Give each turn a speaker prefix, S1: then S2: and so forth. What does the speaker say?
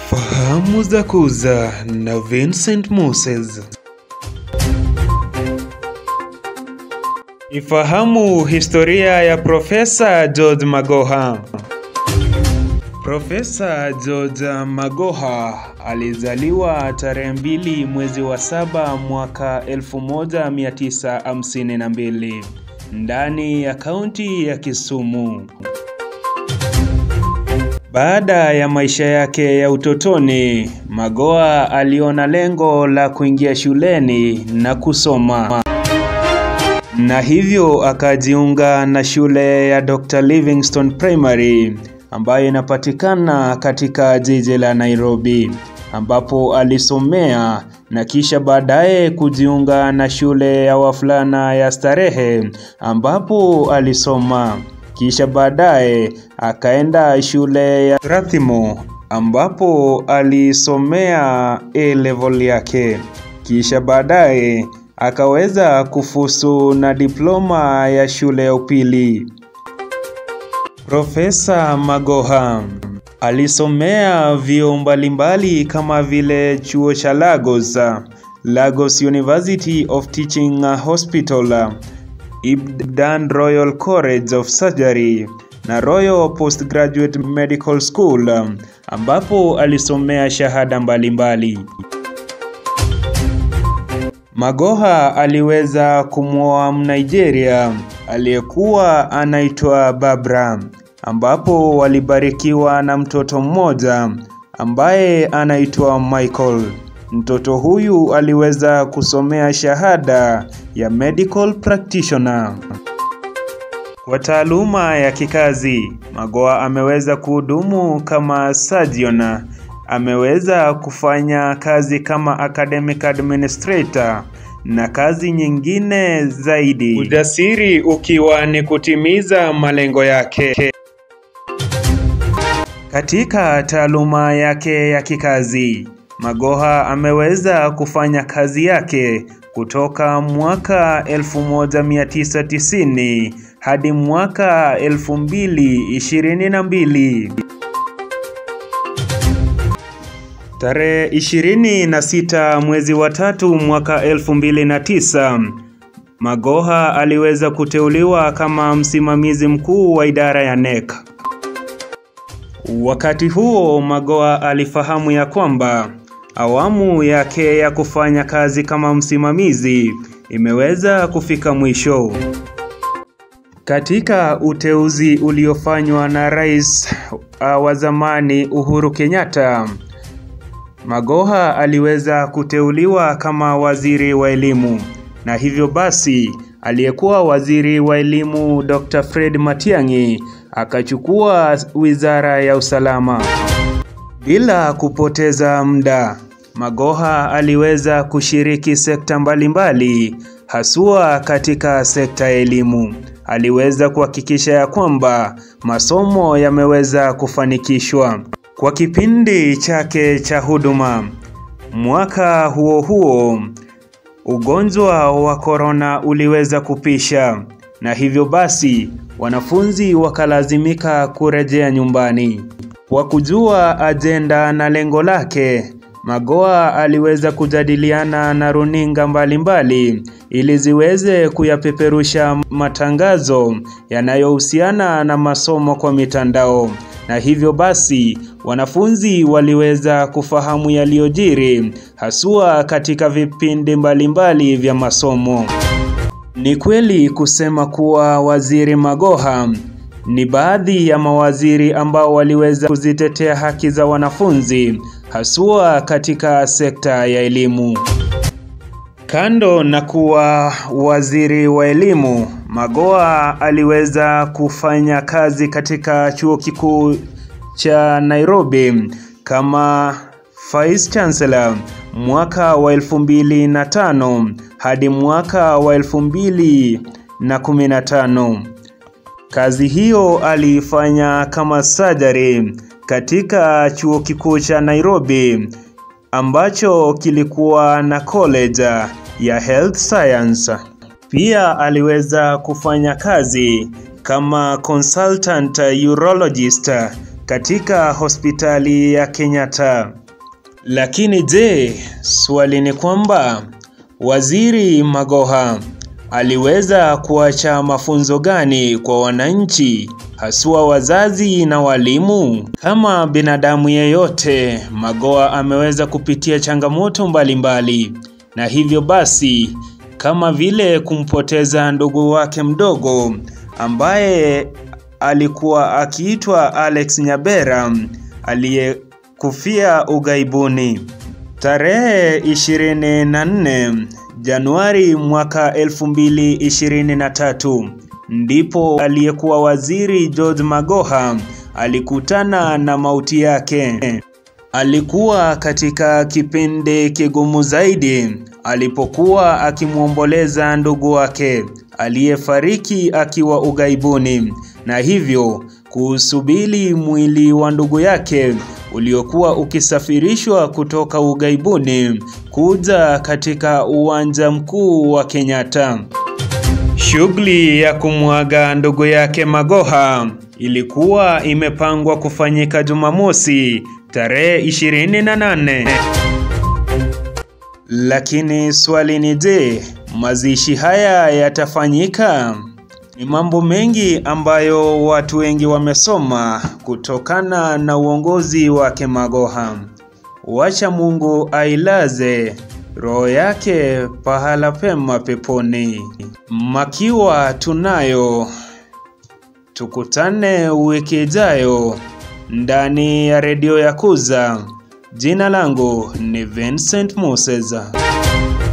S1: Fahamu za kuza na Vincent Moses. Ifahamu historia ya Profesa George Magoha. Profesa George Magoha alizaliwa tarehe mbili mwezi wa saba mwaka 1952 ndani ya kaunti ya Kisumu. Baada ya maisha yake ya utotoni, Magoha aliona lengo la kuingia shuleni na kusoma. Na hivyo akajiunga na shule ya Dr. Livingstone Primary ambayo inapatikana katika jiji la Nairobi ambapo alisomea na kisha baadaye kujiunga na shule ya wavulana ya Starehe ambapo alisoma. Kisha baadaye akaenda shule ya Rathimo ambapo alisomea A level yake. Kisha baadaye akaweza kufusu na diploma ya shule ya upili. Profesa Magoha alisomea vyuo mbalimbali kama vile chuo cha Lagos, Lagos University of Teaching Hospital, Ibdan Royal College of Surgery na Royal Postgraduate Medical School ambapo alisomea shahada mbalimbali. Magoha aliweza kumwoa Mnigeria aliyekuwa anaitwa Barbara ambapo walibarikiwa na mtoto mmoja ambaye anaitwa Michael. Mtoto huyu aliweza kusomea shahada ya medical practitioner. Kwa taaluma ya kikazi, Magoha ameweza kuhudumu kama surgeon, ameweza kufanya kazi kama academic administrator na kazi nyingine zaidi. Ujasiri ukiwa ni kutimiza malengo yake. Katika taaluma yake ya kikazi, Magoha ameweza kufanya kazi yake kutoka mwaka 1990 hadi mwaka 2022. Tarehe 26 mwezi wa tatu mwaka 2009, Magoha aliweza kuteuliwa kama msimamizi mkuu wa idara ya NEC. Wakati huo Magoha alifahamu ya kwamba awamu yake ya kufanya kazi kama msimamizi imeweza kufika mwisho. Katika uteuzi uliofanywa na rais uh, wa zamani Uhuru Kenyatta, Magoha aliweza kuteuliwa kama waziri wa elimu, na hivyo basi aliyekuwa waziri wa elimu Dr. Fred Matiang'i akachukua wizara ya usalama. Bila kupoteza muda, Magoha aliweza kushiriki sekta mbalimbali, haswa katika sekta ya elimu. Aliweza kuhakikisha ya kwamba masomo yameweza kufanikishwa. Kwa kipindi chake cha huduma, mwaka huo huo, ugonjwa wa korona uliweza kupisha, na hivyo basi wanafunzi wakalazimika kurejea nyumbani. Kwa kujua ajenda na lengo lake, Magoha aliweza kujadiliana na runinga mbalimbali ili ziweze kuyapeperusha matangazo yanayohusiana na masomo kwa mitandao, na hivyo basi wanafunzi waliweza kufahamu yaliyojiri haswa katika vipindi mbalimbali vya masomo. Ni kweli kusema kuwa Waziri Magoha ni baadhi ya mawaziri ambao waliweza kuzitetea haki za wanafunzi haswa katika sekta ya elimu. Kando na kuwa waziri wa elimu, Magoha aliweza kufanya kazi katika chuo kikuu cha Nairobi kama Vice Chancellor mwaka wa 2005 hadi mwaka wa 2015. Kazi hiyo aliifanya kama surgery katika chuo kikuu cha Nairobi ambacho kilikuwa na college ya health science. Pia aliweza kufanya kazi kama consultant urologist katika hospitali ya Kenyatta. Lakini je, swali ni kwamba Waziri Magoha aliweza kuacha mafunzo gani kwa wananchi, haswa wazazi na walimu? Kama binadamu yeyote, Magoha ameweza kupitia changamoto mbalimbali mbali. Na hivyo basi kama vile kumpoteza ndugu wake mdogo ambaye alikuwa akiitwa Alex Nyabera aliyekufia ughaibuni tarehe 24 Januari mwaka 2023 ndipo aliyekuwa waziri George Magoha alikutana na mauti yake. Alikuwa katika kipindi kigumu zaidi alipokuwa akimwomboleza ndugu wake aliyefariki akiwa ughaibuni na hivyo kuusubiri mwili wa ndugu yake uliokuwa ukisafirishwa kutoka ughaibuni kuja katika uwanja mkuu wa Kenyatta. Shughuli ya kumwaga ndugu yake Magoha ilikuwa imepangwa kufanyika Jumamosi tarehe 28. Lakini swali ni je, mazishi haya yatafanyika? Ni mambo mengi ambayo watu wengi wamesoma kutokana na uongozi wake Magoha. Wacha Mungu ailaze roho yake pahala pema peponi. Makiwa tunayo, tukutane wiki ijayo ndani ya redio ya Kuza. Jina langu ni Vincent Moses.